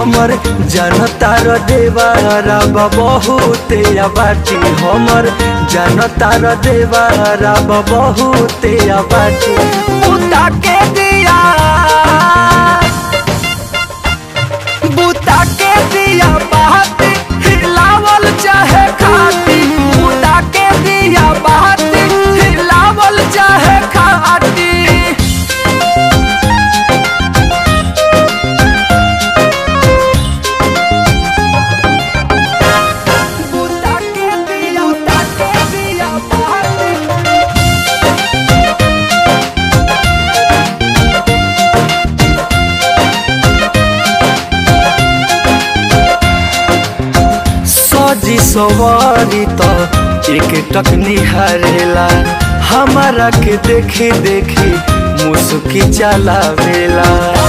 हमर जनतार देवारा बहुते बाटी हमर जनतार देवारा बहुते बाटी बुता के दिया बुता के दिया बात हिलावल चाहे खाती बुता के दिया बात हिलावल चाहे खाती बुता के दिया बुता के दिया बात सजी सवारी तो एक टक निहारेला हमारा के देखी देखी मुस्की चलावेला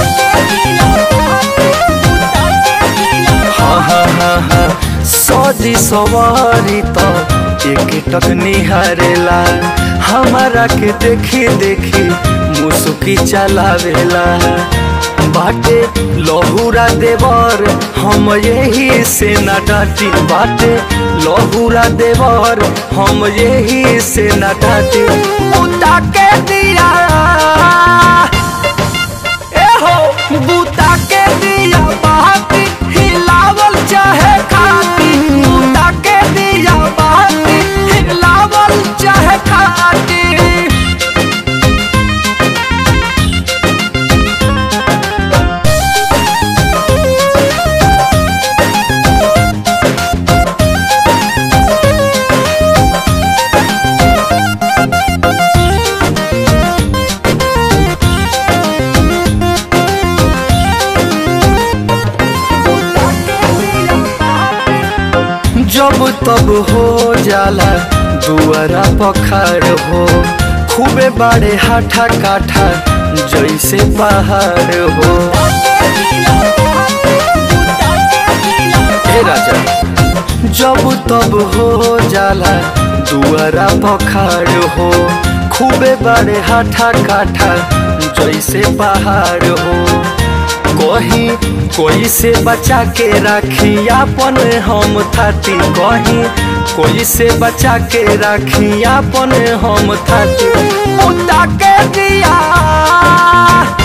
हाँ हाँ हाँ हाँ सजी सवारी तो एक टक निहारेला हमारा के देखी देखी मुस्की चलावेला बाटे लहुरा देवर हम यही से न डाटी बाटे लहुरा देवर हम यही से न डाटी बुता के दिया ए हो बुता के दिया बात हिलावल चाहे खाती बुता के दिया बात हिलावल चाहे खाती जब तब हो जाला दुआरा पखार हो खूबे बाड़े हाथा काठा जैसे पहाड़ हो हे राजा जब तब हो जाला दुआरा पखार हो खूबे बाड़े हाथा काठा जैसे पहाड़ हो कहीं कोई से बचा के राखी अपन हम थाती कहीं कोई से बचा के राखी अपन हम थाती मुद्दा के दिया